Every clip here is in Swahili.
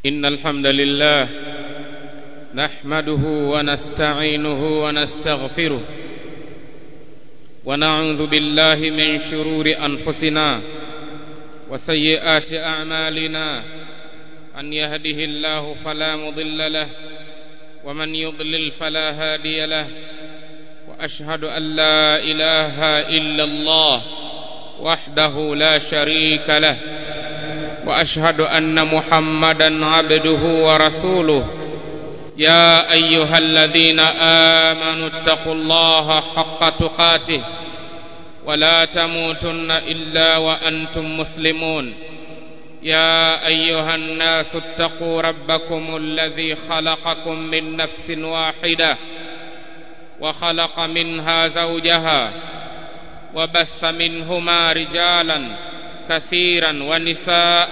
إن الحمد لله نحمده ونستعينه ونستغفره ونعوذ بالله من شرور أنفسنا وسيئات أعمالنا من يهده الله فلا مضل له ومن يضلل فلا هادي له وأشهد أن لا إله إلا الله وحده لا شريك له واشهد ان محمدا عبده ورسوله يا ايها الذين امنوا اتقوا الله حق تقاته ولا تموتن الا وانتم مسلمون يا ايها الناس اتقوا ربكم الذي خلقكم من نفس واحده وخلق منها زوجها وبث منهما رجالا كثيرا ونساء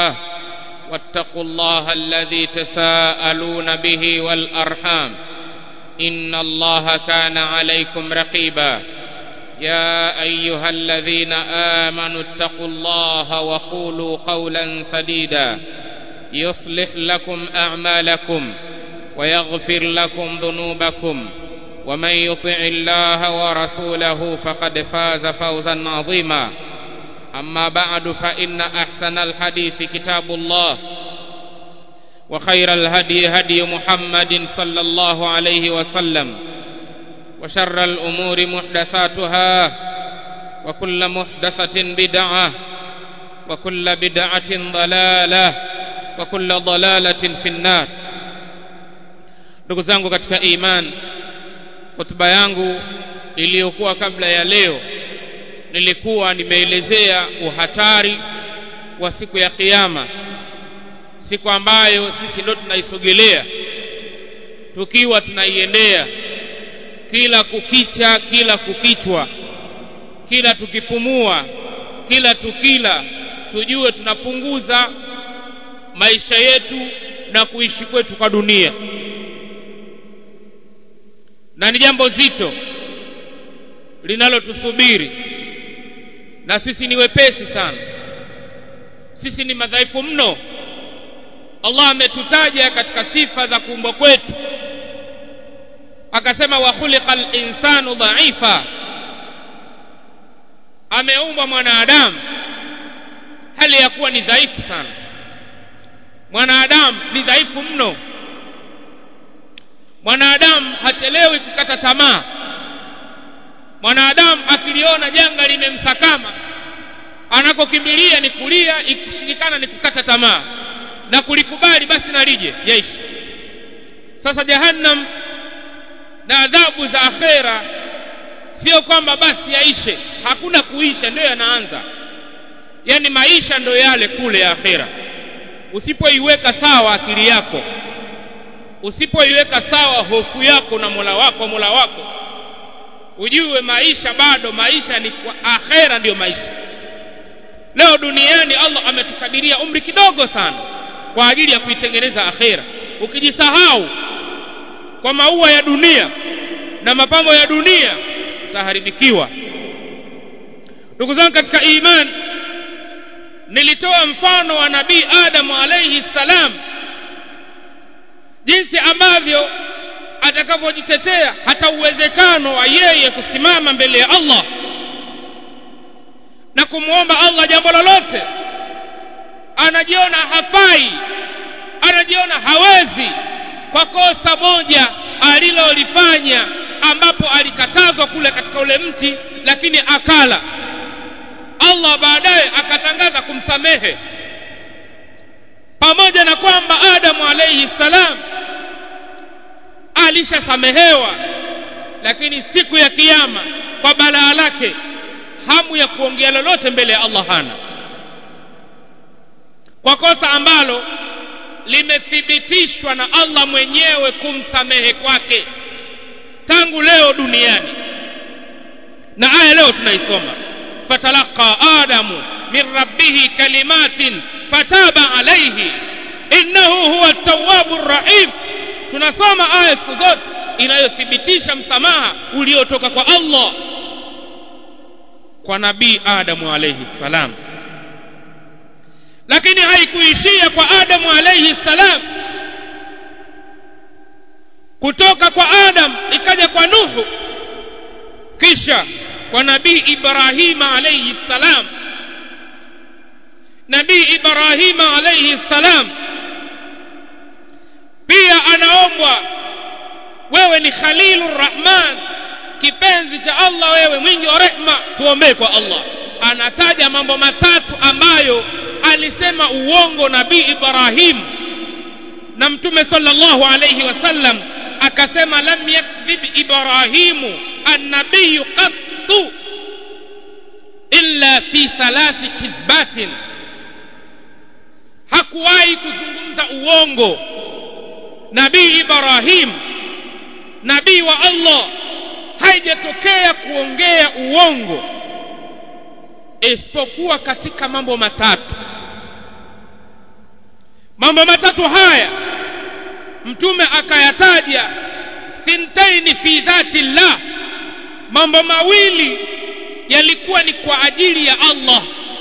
واتقوا الله الذي تساءلون به والارحام ان الله كان عليكم رقيبا يا ايها الذين امنوا اتقوا الله وقولوا قولا سديدا يصلح لكم اعمالكم ويغفر لكم ذنوبكم ومن يطع الله ورسوله فقد فاز فوزا عظيما أما بعد فإن أحسن الحديث كتاب الله وخير الهدي هدي محمد صلى الله عليه وسلم وشر الأمور محدثاتها وكل محدثة بدعة وكل بدعة ضلالة وكل ضلالة في النار ndugu zangu katika iman hotuba yangu iliyokuwa kabla ya leo nilikuwa nimeelezea uhatari wa siku ya kiyama siku ambayo sisi ndio tunaisogelea tukiwa tunaiendea kila kukicha kila kukichwa kila tukipumua kila tukila tujue tunapunguza maisha yetu na kuishi kwetu kwa dunia na ni jambo zito linalotusubiri na sisi ni wepesi sana sisi ni madhaifu mno Allah ametutaja katika sifa za kuumbwa kwetu akasema wa khuliqal insanu dhaifa ameumbwa mwanadamu hali ya kuwa ni dhaifu sana mwanadamu ni dhaifu mno mwanadamu hachelewi kukata tamaa mwanadamu akiliona janga limemsakama anakokimbilia ni kulia ikishindikana ni kukata tamaa na kulikubali basi nalije yaishi sasa jahannam na adhabu za akhera sio kwamba basi yaishe hakuna kuisha ndio yanaanza yani maisha ndio yale kule ya akhera usipoiweka sawa akili yako usipoiweka sawa hofu yako na Mola wako Mola wako ujue maisha bado maisha ni kwa akhera ndiyo maisha leo duniani Allah ametukadiria umri kidogo sana kwa ajili ya kuitengeneza akhera ukijisahau kwa maua ya dunia na mapambo ya dunia utaharibikiwa ndugu zangu katika imani nilitoa mfano wa nabii Adamu alayhi salam jinsi ambavyo atakavyojitetea hata uwezekano wa yeye kusimama mbele ya Allah na kumwomba Allah jambo lolote anajiona hafai anajiona hawezi kwa kosa moja alilolifanya ambapo alikatazwa kule katika ule mti lakini akala Allah baadaye akatangaza kumsamehe pamoja na kwamba Adamu alayhi salam alishasamehewa lakini siku ya kiyama kwa balaa lake hamu ya kuongea lolote mbele ya Allah hana kwa kosa ambalo limethibitishwa na Allah mwenyewe kumsamehe kwake tangu leo duniani na aya leo tunaisoma fatalaqa adamu min rabbih kalimatin fataba alayhi innahu huwa at-tawwabur rahim tunasoma aya siku zote inayothibitisha msamaha uliotoka kwa Allah kwa nabii Adamu alayhi salam lakini haikuishia kwa adamu alayhi salam kutoka kwa adam ikaja kwa nuhu kisha kwa nabii ibrahima alayhi salam nabii ibrahima alayhi salam pia anaombwa wewe ni khalilur rahman kipenzi cha Allah wewe mwingi wa rehma tuombee kwa Allah anataja mambo matatu ambayo alisema uongo nabii Ibrahim na mtume sallallahu alayhi wasallam akasema lam yakdhib Ibrahimu an-nabiy qattu illa fi thalathi kidhbatin hakuwahi kuzungumza uongo nabii Ibrahim nabii wa Allah haijatokea kuongea uongo isipokuwa katika mambo matatu mambo matatu haya mtume akayataja thintaini fi dhati llah mambo mawili yalikuwa ni kwa ajili ya Allah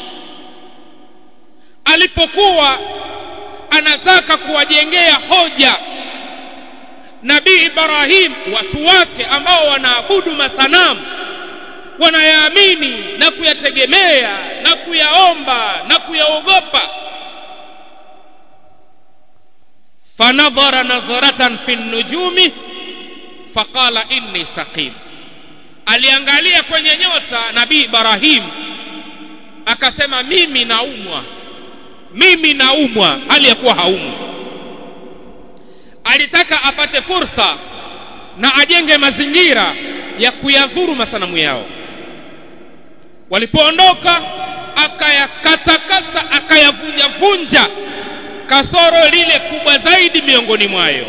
alipokuwa anataka kuwajengea hoja nabii Ibrahim watu wake ambao wanaabudu masanamu wanayaamini na kuyategemea na kuyaomba na kuyaogopa fanadhara nadharatan fi nujumi faqala inni saqim aliangalia kwenye nyota nabii Ibrahim akasema mimi naumwa mimi naumwa hali ya kuwa haumwi alitaka apate fursa na ajenge mazingira ya kuyadhuru masanamu yao walipoondoka akayakatakata akayavunjavunja kasoro lile kubwa zaidi miongoni mwayo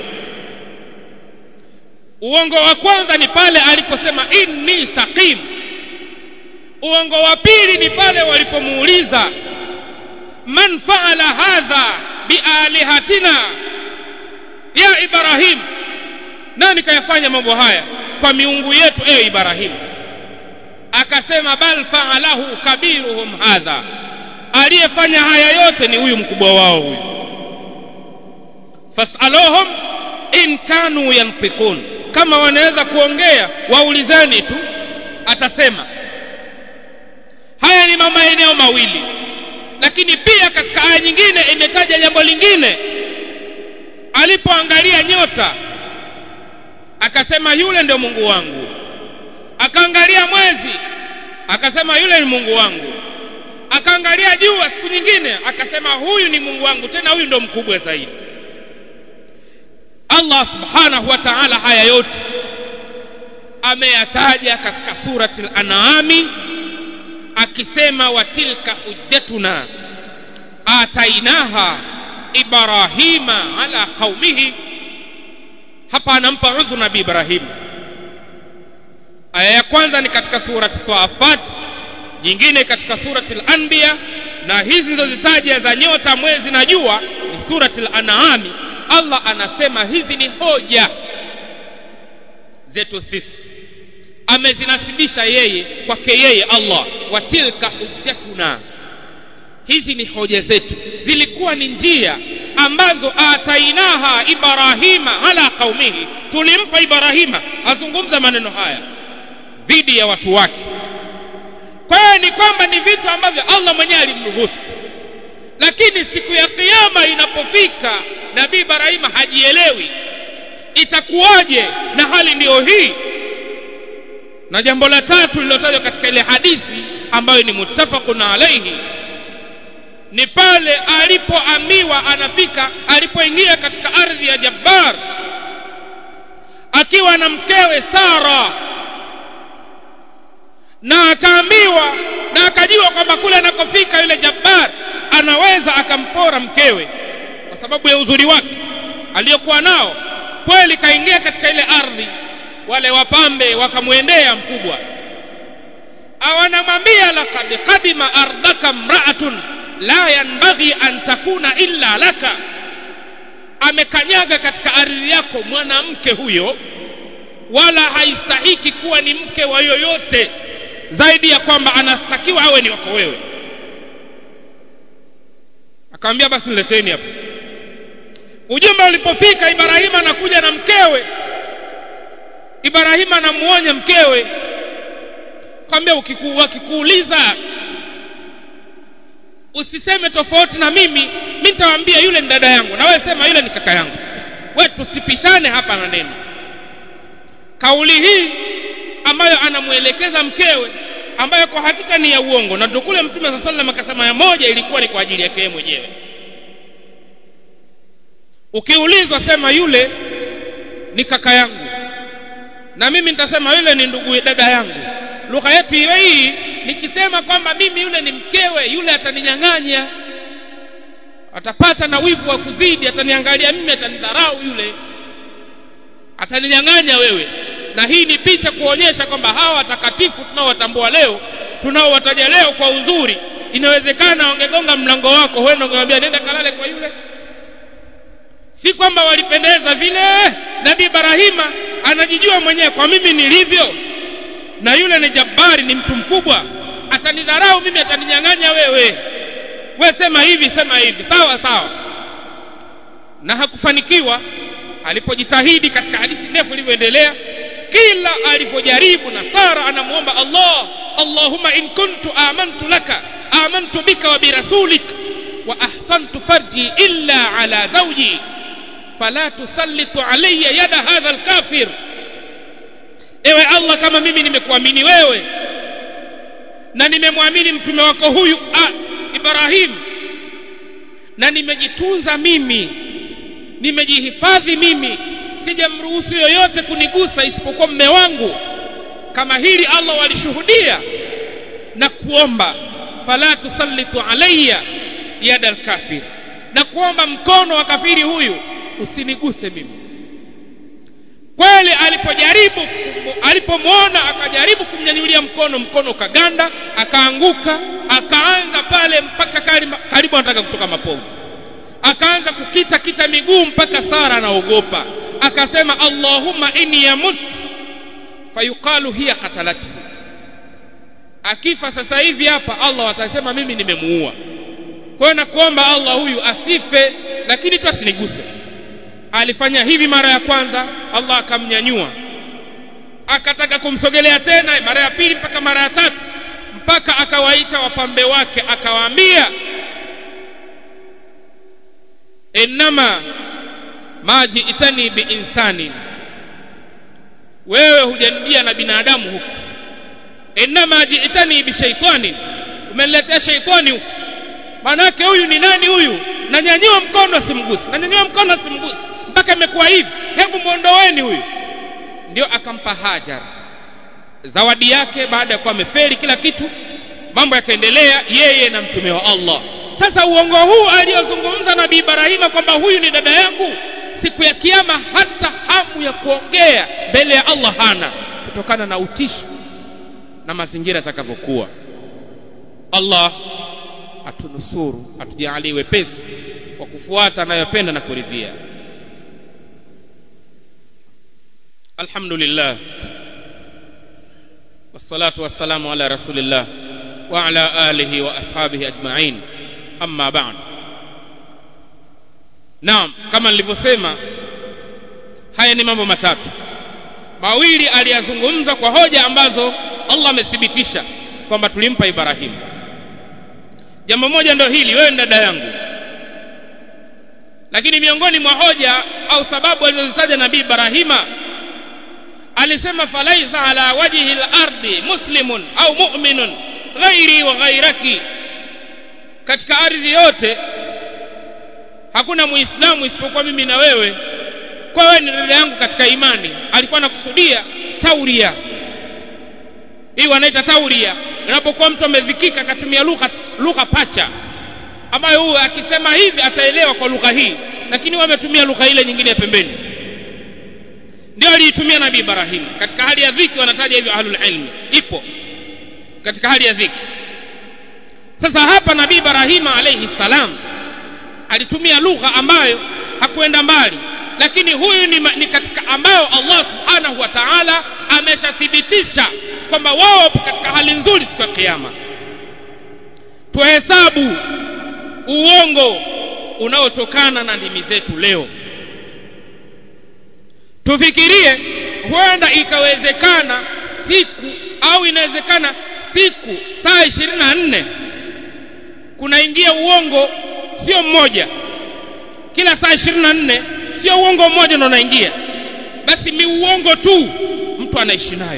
uongo wa kwanza ni pale aliposema inni saqim uongo wa pili ni pale walipomuuliza man faala hadha bialihatina ya ibrahim nani kayafanya mambo haya kwa miungu yetu ewe ibrahim akasema bal faalahu kabiruhum hadha aliyefanya haya yote ni huyu mkubwa wao huyu fasaluhum in kanu yantiqun kama wanaweza kuongea waulizeni tu atasema haya ni maeneo mawili lakini pia katika aya nyingine imetaja jambo lingine alipoangalia nyota akasema yule ndio Mungu wangu akaangalia mwezi akasema yule ni Mungu wangu akaangalia jua siku nyingine akasema huyu ni Mungu wangu tena huyu ndio mkubwa zaidi Allah subhanahu wa ta'ala haya yote ameyataja katika surati al-an'ami akisema watilka hujjatuna atainaha ibrahima ala qaumihi hapa anampa udhu nabii ibrahim aya ya kwanza ni katika surati safat nyingine katika surati al-anbiya na hizi nilizozitaja za nyota mwezi na jua ni surati al-an'ami Allah anasema hizi ni hoja zetu sisi amezinasibisha yeye kwake yeye Allah watilka hujjatuna hizi ni hoja zetu zilikuwa ni njia ambazo atainaha ibrahima ala qaumihi tulimpa ibrahima azungumza maneno haya dhidi ya watu wake kwa hiyo ni kwamba ni vitu ambavyo Allah mwenyewe alimruhusu lakini siku ya kiyama inapofika nabii ibrahima hajielewi itakuwaje na hali ndiyo hii na jambo la tatu lililotajwa katika ile hadithi ambayo ni muttafaqun alayhi ni pale alipoambiwa anafika alipoingia katika ardhi ya Jabbar akiwa na mkewe Sara na akaambiwa na akajiwa kwamba kule anakofika yule Jabbar anaweza akampora mkewe kwa sababu ya uzuri wake aliyokuwa nao kweli kaingia katika ile ardhi wale wapambe wakamwendea mkubwa awanamwambia laqad qadima ardaka mraatun la yanbaghi an takuna illa laka amekanyaga katika ardhi yako mwanamke huyo wala haistahiki kuwa ni mke wa yoyote zaidi ya kwamba anatakiwa awe ni wako wewe akamwambia basi nileteni hapo ujumbe ulipofika ibrahima anakuja na mkewe ibrahima anamuonya mkewe kwambia wakikuuliza usiseme tofauti na mimi mi nitawaambia yule ni dada yangu na wewe sema yule ni kaka yangu we tusipishane hapa na neno kauli hii ambayo anamwelekeza mkewe ambayo kwa hakika ni ya uongo na kule mtume saa salam akasema ya moja ilikuwa ni kwa ajili yake yeye mwenyewe ukiulizwa sema yule ni kaka yangu na mimi nitasema yule ni ndugu dada yangu lugha yetu hiyo hii nikisema kwamba mimi yule ni mkewe yule ataninyang'anya atapata na wivu wa kuzidi ataniangalia mimi atanidharau yule ataninyang'anya wewe na hii ni picha kuonyesha kwamba hawa watakatifu tunaowatambua leo tunaowataja leo kwa uzuri inawezekana wangegonga mlango wako huenda ungemwambia nenda kalale kwa yule si kwamba walipendeza vile nabii ibrahima anajijua mwenyewe kwa mimi nilivyo na yule ni jabari ni mtu mkubwa atanidharau mimi ataninyang'anya wewe we sema hivi sema hivi sawa sawa na hakufanikiwa alipojitahidi katika hadithi ndefu ilivyoendelea kila alipojaribu na sara anamuomba allah allahumma in kuntu amantu laka amantu bika wa birasulik wa ahsantu farji illa ala zawji fala tusallitu alayya yada hadha alkafir ewe allah kama mimi nimekuamini wewe na nimemwamini mtume wako huyu ah, ibrahim na nimejitunza mimi nimejihifadhi mimi sijamruhusu yoyote kunigusa isipokuwa mme wangu kama hili allah walishuhudia na kuomba fala tusallitu alayya yada alkafir na kuomba mkono wa kafiri huyu usiniguse mimi kweli alipojaribu alipomwona akajaribu kumnyanyulia mkono mkono ukaganda akaanguka akaanza pale mpaka karibu anataka kutoka mapovu akaanza kukita kita miguu mpaka sara anaogopa akasema allahumma inni yamut fayuqalu hiya qatalatu akifa sasa hivi hapa allah atasema mimi nimemuua kwa hiyo nakuomba allah huyu asife lakini tu asiniguse alifanya hivi mara ya kwanza allah akamnyanyua akataka kumsogelea tena mara ya pili mpaka mara ya tatu mpaka akawaita wapambe wake akawaambia innama ma jiitani biinsanin wewe hujanijia na binadamu huku innama jiitani bishaitanin umeniletea shaitani huku manake huyu ni nani huyu nanyanyua mkono simgusi nanyanyua mkono simgusi mpaka imekuwa hivi hebu mwondoweni huyu ndio akampa hajar zawadi yake baada ya kuwa ameferi kila kitu mambo yakaendelea yeye na mtume wa allah sasa uongo huu aliyozungumza nabii ibrahima kwamba huyu ni dada yangu siku ya kiama hata hamu ya kuongea mbele ya allah hana kutokana na utishi na mazingira yatakavyokuwa allah atunusuru atujalie wepesi wa kufuata anayopenda na kuridhia alhamdulillah والصلاة والسلام على رسول الله وعلى آله وأصحابه أجمعين أما بعد naam kama nilivyosema haya ni mambo matatu mawili aliyazungumza kwa hoja ambazo allah amethibitisha kwamba tulimpa ibrahimu jambo moja ndio hili wewe ni dada yangu lakini miongoni mwa hoja au sababu alizozitaja nabii ibrahima alisema falaisa ala wajhi lardi muslimun au muminun ghairi wa ghairaki katika ardhi yote hakuna muislamu isipokuwa mimi na wewe kwa wewe ni dada yangu katika imani alikuwa anakusudia tauria hii wanaita tauria inapokuwa mtu amevikika akatumia lugha lugha pacha ambayo huyo akisema hivi ataelewa kwa lugha hii lakini wametumia lugha ile nyingine ya pembeni ndio aliitumia nabii ibrahim katika hali ya dhiki wanataja hivyo ahlul ilmi ipo katika hali ya dhiki sasa hapa nabii ibrahima alayhi salam alitumia lugha ambayo hakuenda mbali lakini huyu ni, ni katika ambayo allah subhanahu wa taala ameshathibitisha kwamba wao wapo katika hali nzuri siku ya kiama tuhesabu uongo unaotokana na ndimi zetu leo tufikirie huenda ikawezekana siku au inawezekana siku saa ishirini na nne kunaingia uongo sio mmoja kila saa ishirini na nne sio uongo mmoja ndo unaingia basi ni uongo tu mtu anaishi nayo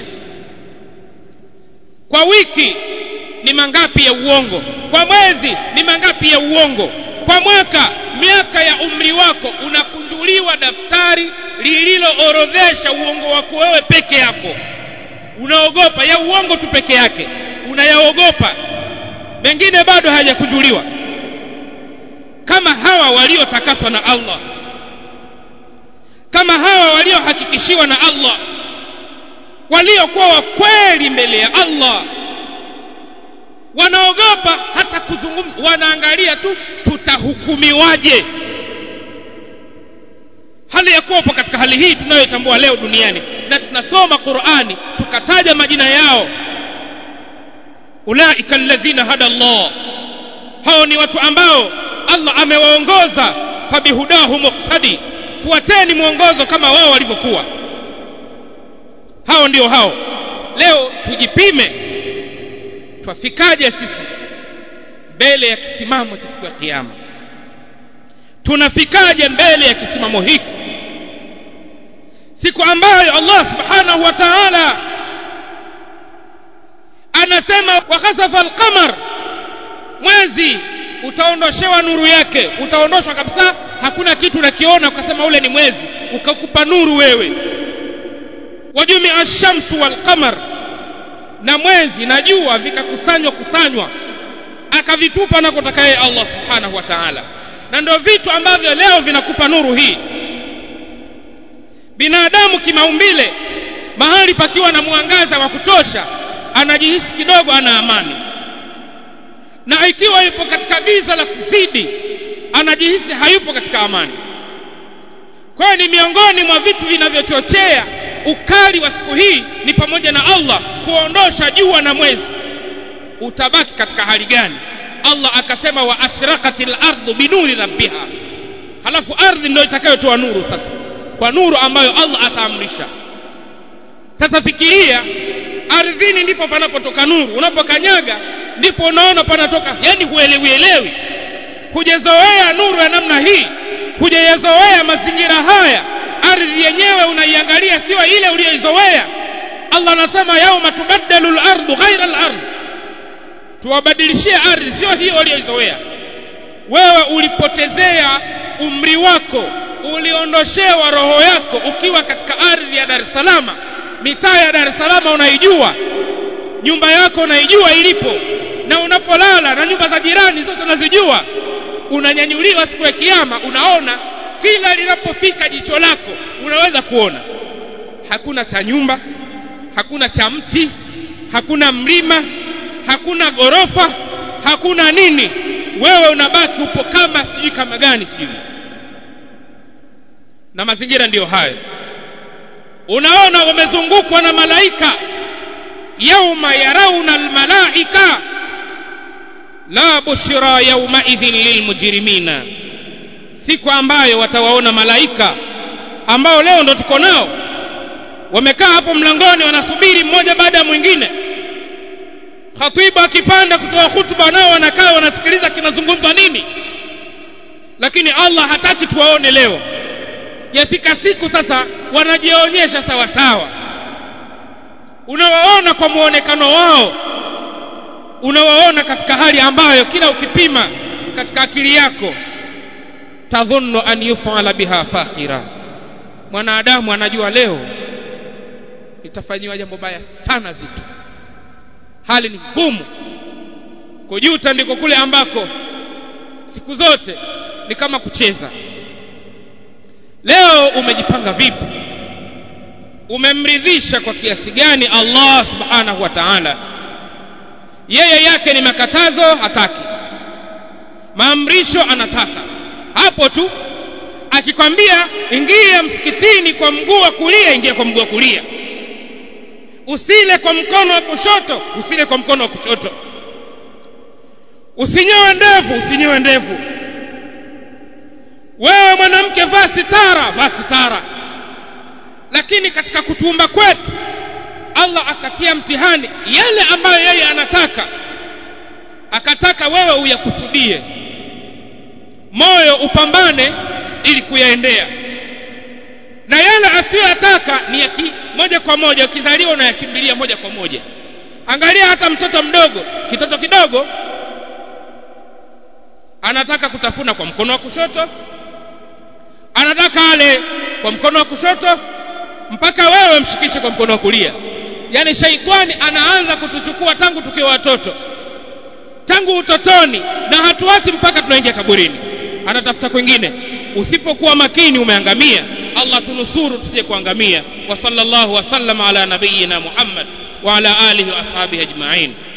kwa wiki ni mangapi ya uongo kwa mwezi ni mangapi ya uongo kwa mwaka miaka ya umri wako unakunjuliwa daftari lililoorodhesha uongo wako wewe peke yako unaogopa ya uongo tu peke yake unayaogopa mengine bado hayajakunjuliwa kama hawa waliotakaswa na Allah kama hawa waliohakikishiwa na Allah waliokuwa wa kweli mbele ya Allah wanaogopa hata kuzungumza wanaangalia tu tutahukumiwaje hali ya kuwapo katika hali hii tunayotambua leo duniani na tunasoma Qur'ani tukataja majina yao ulaika alladhina hada Allah hao ni watu ambao Allah amewaongoza fabihudahu muqtadi fuateni mwongozo kama wao walivyokuwa hao ndio hao leo tujipime twafikaje sisi mbele ya kisimamo cha siku ya kiyama tunafikaje mbele ya kisimamo hiki siku ambayo Allah subhanahu wa ta'ala anasema wakhasafa alqamar mwezi utaondoshewa nuru yake utaondoshwa kabisa hakuna kitu unakiona ukasema ule ni mwezi ukakupa nuru wewe wajumi ash-shamsu wal-qamar na mwezi na jua vikakusanywa kusanywa akavitupa nakotaka yeye Allah subhanahu wa ta'ala na ndio vitu ambavyo leo vinakupa nuru hii binadamu kimaumbile mahali pakiwa na mwangaza wa kutosha anajihisi kidogo ana amani na ikiwa yupo katika giza la kuzidi anajihisi hayupo katika amani kwa hiyo ni miongoni mwa vitu vinavyochochea ukali wa siku hii ni pamoja na Allah kuondosha jua na mwezi utabaki katika hali gani Allah akasema wa ashraqatil ardu binuri rabbiha halafu ardhi ndio itakayotoa nuru sasa kwa nuru ambayo Allah ataamrisha sasa fikiria ardhini ndipo panapotoka nuru unapokanyaga ndipo unaona panatoka yani huelewi elewi hujazoea nuru ya namna hii hujayazoea mazingira haya ardhi yenyewe unaiangalia sio ile uliyoizoea Allah anasema yauma tubaddalu al-ardu ghaira al-ard tuwabadilishie ardhi sio hiyo uliyoizoea wewe ulipotezea umri wako uliondoshewa roho yako ukiwa katika ardhi ya Dar es Salaam mitaa ya Dar es Salaam unaijua nyumba yako unaijua ilipo na unapolala na nyumba za jirani zote unazijua unanyanyuliwa siku ya kiyama unaona kila linapofika jicho lako unaweza kuona hakuna cha nyumba hakuna cha mti hakuna mlima hakuna gorofa hakuna nini wewe unabaki upo kama sijui kama gani sijui na mazingira ndiyo hayo unaona wamezungukwa na malaika yauma yarauna almalaika la bushra yaumaidhin lilmujrimina siku ambayo watawaona malaika ambao leo ndo tuko nao wamekaa hapo mlangoni wanasubiri mmoja baada ya mwingine khatibu akipanda kutoa hutuba nao wanakaa wanasikiliza kinazungumzwa nini lakini Allah hataki tuwaone leo yafika siku sasa wanajionyesha sawa sawa unawaona kwa muonekano wao unawaona katika hali ambayo kila ukipima katika akili yako tadhunnu an yufala biha faqira mwanadamu anajua leo itafanyiwa jambo baya sana zito hali ni ngumu kujuta ndiko kule ambako siku zote ni kama kucheza leo umejipanga vipi umemridhisha kwa kiasi gani Allah subhanahu wa ta'ala yeye yake ni makatazo hataki maamrisho anataka hapo tu akikwambia ingia msikitini kwa mguu wa kulia ingia kwa mguu wa kulia usile kwa mkono wa kushoto usile kwa mkono wa kushoto usinyoe ndevu usinyoe ndevu wewe mwanamke vaa sitara vaa sitara lakini katika kutuumba kwetu Allah akatia mtihani yale ambayo yeye anataka akataka wewe uyakusudie moyo upambane ili kuyaendea na yale asiyotaka ni ya moja kwa moja ukizaliwa unayakimbilia moja kwa moja angalia hata mtoto mdogo kitoto kidogo anataka kutafuna kwa mkono wa kushoto anataka ale kwa mkono wa kushoto mpaka wewe mshikishe kwa mkono wa kulia yani shaitani anaanza kutuchukua tangu tukiwa watoto tangu utotoni na hatuachi mpaka tunaingia kaburini anatafuta kwingine usipokuwa makini umeangamia Allah tunusuru tusije kuangamia wa sallallahu wasallam ala nabiyyina Muhammad wa ala alihi wa ashabihi ajma'in